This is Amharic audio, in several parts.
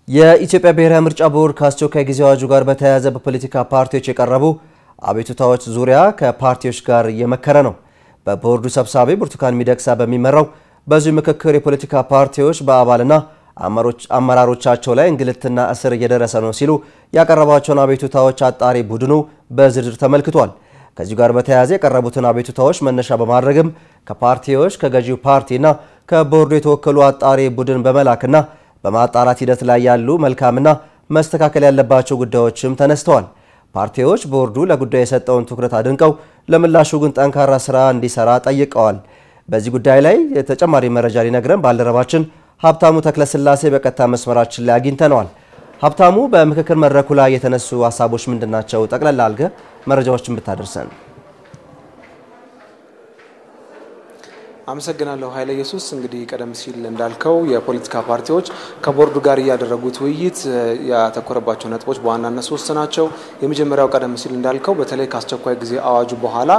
የኢትዮጵያ ብሔራዊ ምርጫ ቦርድ ከአስቸኳይ ጊዜ አዋጁ ጋር በተያያዘ በፖለቲካ ፓርቲዎች የቀረቡ አቤቱታዎች ዙሪያ ከፓርቲዎች ጋር እየመከረ ነው። በቦርዱ ሰብሳቢ ብርቱካን ሚደቅሳ በሚመራው በዚሁ ምክክር የፖለቲካ ፓርቲዎች በአባልና አመራሮቻቸው ላይ እንግልትና እስር እየደረሰ ነው ሲሉ ያቀረቧቸውን አቤቱታዎች አጣሪ ቡድኑ በዝርዝር ተመልክቷል። ከዚሁ ጋር በተያያዘ የቀረቡትን አቤቱታዎች መነሻ በማድረግም ከፓርቲዎች ከገዢው ፓርቲና ከቦርዱ የተወከሉ አጣሪ ቡድን በመላክና በማጣራት ሂደት ላይ ያሉ መልካምና መስተካከል ያለባቸው ጉዳዮችም ተነስተዋል። ፓርቲዎች ቦርዱ ለጉዳዩ የሰጠውን ትኩረት አድንቀው ለምላሹ ግን ጠንካራ ስራ እንዲሰራ ጠይቀዋል። በዚህ ጉዳይ ላይ ተጨማሪ መረጃ ሊነግረን ባልደረባችን ሀብታሙ ተክለስላሴ በቀጥታ መስመራችን ላይ አግኝተነዋል። ሀብታሙ፣ በምክክር መድረኩ ላይ የተነሱ ሀሳቦች ምንድን ናቸው? ጠቅለል አልገ መረጃዎችን ብታደርሰን። አመሰግናለሁ ኃይለ ኢየሱስ። እንግዲህ ቀደም ሲል እንዳልከው የፖለቲካ ፓርቲዎች ከቦርዱ ጋር እያደረጉት ውይይት ያተኮረባቸው ነጥቦች በዋናነት ሶስት ናቸው። የመጀመሪያው ቀደም ሲል እንዳልከው በተለይ ከአስቸኳይ ጊዜ አዋጁ በኋላ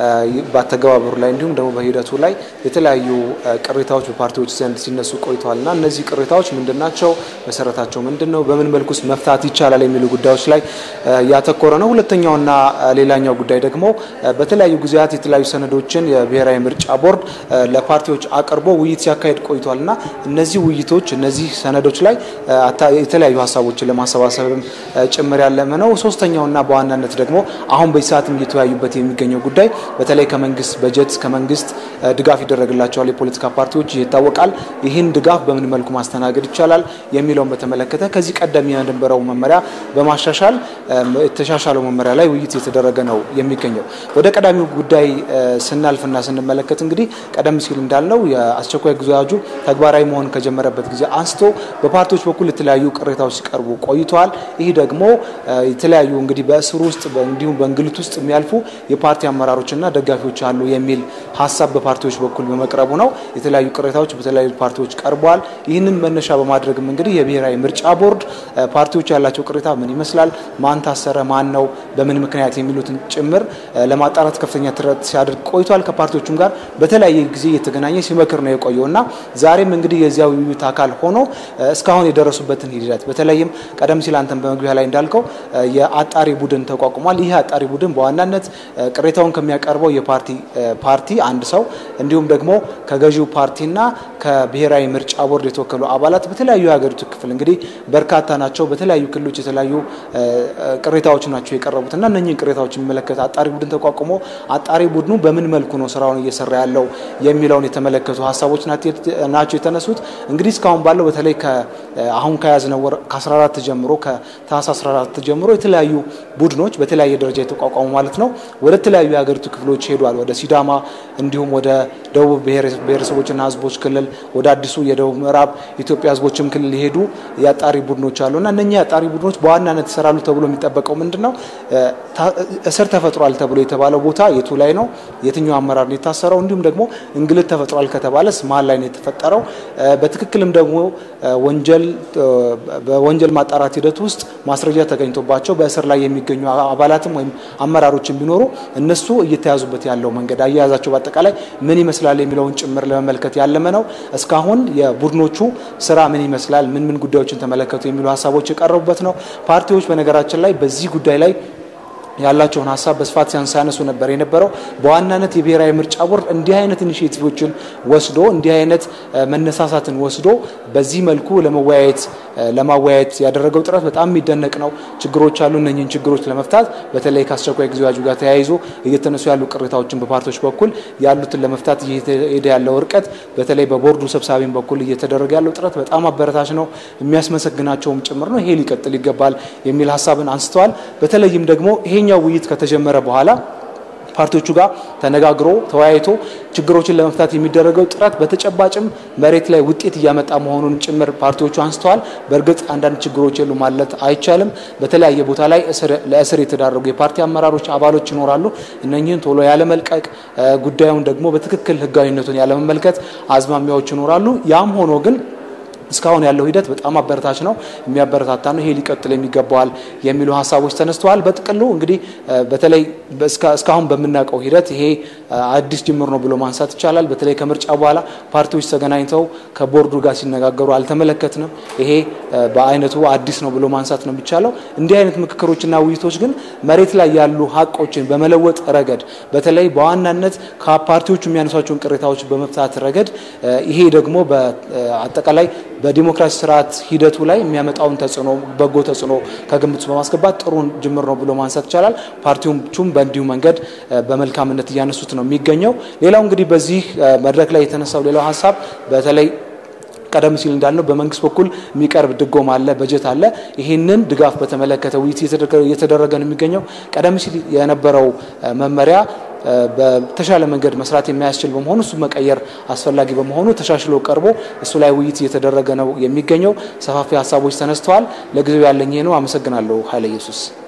በአተገባበሩ ላይ እንዲሁም ደግሞ በሂደቱ ላይ የተለያዩ ቅሬታዎች በፓርቲዎች ዘንድ ሲነሱ ቆይተዋል እና እነዚህ ቅሬታዎች ምንድን ናቸው? መሰረታቸው ምንድን ነው? በምን መልኩስ መፍታት ይቻላል? የሚሉ ጉዳዮች ላይ ያተኮረ ነው። ሁለተኛውና ሌላኛው ጉዳይ ደግሞ በተለያዩ ጊዜያት የተለያዩ ሰነዶችን የብሔራዊ ምርጫ ቦርድ ለፓርቲዎች አቅርቦ ውይይት ሲያካሄድ ቆይቷል እና እነዚህ ውይይቶች እነዚህ ሰነዶች ላይ የተለያዩ ሀሳቦችን ለማሰባሰብም ጭምር ያለመ ነው። ሶስተኛውና በዋናነት ደግሞ አሁን በዚህ ሰዓትም እየተወያዩበት የሚገኘው ጉዳይ በተለይ ከመንግስት በጀት ከመንግስት ድጋፍ ይደረግላቸዋል የፖለቲካ ፓርቲዎች ይታወቃል። ይህን ድጋፍ በምን መልኩ ማስተናገድ ይቻላል የሚለውን በተመለከተ ከዚህ ቀደም የነበረው መመሪያ በማሻሻል የተሻሻለው መመሪያ ላይ ውይይት የተደረገ ነው የሚገኘው። ወደ ቀዳሚው ጉዳይ ስናልፍና ስንመለከት እንግዲህ ቀደም ሲል እንዳልነው የአስቸኳይ ጊዜ አዋጁ ተግባራዊ መሆን ከጀመረበት ጊዜ አንስቶ በፓርቲዎች በኩል የተለያዩ ቅሬታዎች ሲቀርቡ ቆይተዋል። ይህ ደግሞ የተለያዩ እንግዲህ በእስር ውስጥ እንዲሁም በእንግልት ውስጥ የሚያልፉ የፓርቲ አመራሮችና ደጋፊዎች አሉ የሚል ሀሳብ በፓርቲዎች በኩል በመቅረቡ ነው። የተለያዩ ቅሬታዎች በተለያዩ ፓርቲዎች ቀርበዋል። ይህንን መነሻ በማድረግም እንግዲህ የብሔራዊ ምርጫ ቦርድ ፓርቲዎች ያላቸው ቅሬታ ምን ይመስላል፣ ማን ታሰረ፣ ማን ነው፣ በምን ምክንያት የሚሉትን ጭምር ለማጣራት ከፍተኛ ጥረት ሲያደርግ ቆይቷል። ከፓርቲዎቹም ጋር በተለያየ ጊዜ እየተገናኘ ሲመክር ነው የቆየው እና ዛሬም እንግዲህ የዚያ ውይይት አካል ሆኖ እስካሁን የደረሱበትን ሂደት በተለይም ቀደም ሲል አንተን በመግቢያ ላይ እንዳልከው የአጣሪ ቡድን ተቋቁሟል። ይህ አጣሪ ቡድን በዋናነት ቅሬታውን ከሚያቀርበው የፓርቲ ፓርቲ አንድ ሰው እንዲሁም ደግሞ ከገዢው ፓርቲና ከብሔራዊ ምርጫ ቦርድ የተወከሉ አባላት በተለያዩ የሀገሪቱ ክፍል እንግዲህ በርካታ ናቸው። በተለያዩ ክልሎች የተለያዩ ቅሬታዎች ናቸው የቀረቡት እና እነኚህን ቅሬታዎች የሚመለከት አጣሪ ቡድን ተቋቁሞ አጣሪ ቡድኑ በምን መልኩ ነው ስራውን እየሰራ ያለው የሚለውን የተመለከቱ ሀሳቦች ናቸው የተነሱት። እንግዲህ እስካሁን ባለው በተለይ አሁን ከያዝነው ወር ከ14 ጀምሮ ከታህሳስ 14 ጀምሮ የተለያዩ ቡድኖች በተለያየ ደረጃ የተቋቋሙ ማለት ነው ወደ ተለያዩ የሀገሪቱ ክፍሎች ሄዷል። ወደ ሲዳማ እንዲሁም ወደ ደቡብ ብሔረሰቦችና ሕዝቦች ክልል ወደ አዲሱ የደቡብ ምዕራብ ኢትዮጵያ ሕዝቦችም ክልል የሄዱ የአጣሪ ቡድኖች አሉ እና እነኛ የአጣሪ ቡድኖች በዋናነት ይሰራሉ ተብሎ የሚጠበቀው ምንድን ነው? እስር ተፈጥሯል ተብሎ የተባለው ቦታ የቱ ላይ ነው? የትኛው አመራር ነው የታሰረው? እንዲሁም ደግሞ እንግልት ተፈጥሯል ከተባለስ ማን ላይ ነው የተፈጠረው? በትክክልም ደግሞ ወንጀል በወንጀል ማጣራት ሂደት ውስጥ ማስረጃ ተገኝቶባቸው በእስር ላይ የሚገኙ አባላትም ወይም አመራሮችም ቢኖሩ እነሱ እየተያዙበት ያለው መንገድ አያያዛቸው በአጠቃላይ ምን ይመስላል የሚለውን ጭምር ለመመልከት ያለመ ነው። እስካሁን የቡድኖቹ ስራ ምን ይመስላል፣ ምን ምን ጉዳዮችን ተመለከቱ የሚሉ ሀሳቦች የቀረቡበት ነው። ፓርቲዎች በነገራችን ላይ በዚህ ጉዳይ ላይ ያላቸውን ሀሳብ በስፋት ሲያነሱ ነበር የነበረው። በዋናነት የብሔራዊ ምርጫ ቦርድ እንዲህ አይነት ኢኒሽቲቮችን ወስዶ እንዲህ አይነት መነሳሳትን ወስዶ በዚህ መልኩ ለመወያየት ለማወያየት ያደረገው ጥረት በጣም የሚደነቅ ነው። ችግሮች አሉ። እነኝህን ችግሮች ለመፍታት በተለይ ከአስቸኳይ ጊዜ አዋጁ ጋር ተያይዞ እየተነሱ ያሉ ቅሬታዎችን በፓርቲዎች በኩል ያሉትን ለመፍታት እየሄደ ያለው እርቀት በተለይ በቦርዱ ሰብሳቢም በኩል እየተደረገ ያለው ጥረት በጣም አበረታች ነው፣ የሚያስመሰግናቸውም ጭምር ነው። ይሄ ሊቀጥል ይገባል የሚል ሀሳብን አንስተዋል። በተለይም ደግሞ ይሄኛው ውይይት ከተጀመረ በኋላ ፓርቲዎቹ ጋር ተነጋግሮ ተወያይቶ ችግሮችን ለመፍታት የሚደረገው ጥረት በተጨባጭም መሬት ላይ ውጤት እያመጣ መሆኑን ጭምር ፓርቲዎቹ አንስተዋል። በእርግጥ አንዳንድ ችግሮች የሉ ማለት አይቻልም። በተለያየ ቦታ ላይ ለእስር የተዳረጉ የፓርቲ አመራሮች፣ አባሎች ይኖራሉ። እነኚህን ቶሎ ያለመልቀቅ፣ ጉዳዩን ደግሞ በትክክል ሕጋዊነቱን ያለመመልከት አዝማሚያዎች ይኖራሉ። ያም ሆኖ ግን እስካሁን ያለው ሂደት በጣም አበረታች ነው፣ የሚያበረታታ ነው። ይሄ ሊቀጥል የሚገባዋል የሚሉ ሀሳቦች ተነስተዋል። በጥቅሉ እንግዲህ በተለይ እስካሁን በምናውቀው ሂደት ይሄ አዲስ ጅምር ነው ብሎ ማንሳት ይቻላል። በተለይ ከምርጫ በኋላ ፓርቲዎች ተገናኝተው ከቦርዱ ጋር ሲነጋገሩ አልተመለከትንም። ይሄ በአይነቱ አዲስ ነው ብሎ ማንሳት ነው የሚቻለው። እንዲህ አይነት ምክክሮችና ውይይቶች ግን መሬት ላይ ያሉ ሀቆችን በመለወጥ ረገድ በተለይ በዋናነት ከፓርቲዎቹ የሚያነሷቸውን ቅሬታዎች በመፍታት ረገድ ይሄ ደግሞ በአጠቃላይ በዲሞክራሲ ስርዓት ሂደቱ ላይ የሚያመጣውን ተጽዕኖ በጎ ተጽዕኖ ከግምት በማስገባት ጥሩ ጅምር ነው ብሎ ማንሳት ይቻላል። ፓርቲዎቹም በእንዲሁ መንገድ በመልካምነት እያነሱት ነው የሚገኘው። ሌላው እንግዲህ በዚህ መድረክ ላይ የተነሳው ሌላው ሀሳብ በተለይ ቀደም ሲል እንዳልነው በመንግስት በኩል የሚቀርብ ድጎማ አለ፣ በጀት አለ። ይህንን ድጋፍ በተመለከተ ውይይት እየተደረገ ነው የሚገኘው። ቀደም ሲል የነበረው መመሪያ በተሻለ መንገድ መስራት የሚያስችል በመሆኑ እሱ መቀየር አስፈላጊ በመሆኑ ተሻሽሎ ቀርቦ እሱ ላይ ውይይት እየተደረገ ነው የሚገኘው። ሰፋፊ ሀሳቦች ተነስተዋል። ለጊዜው ያለኝ ይሄ ነው። አመሰግናለሁ ኃይለ ኢየሱስ።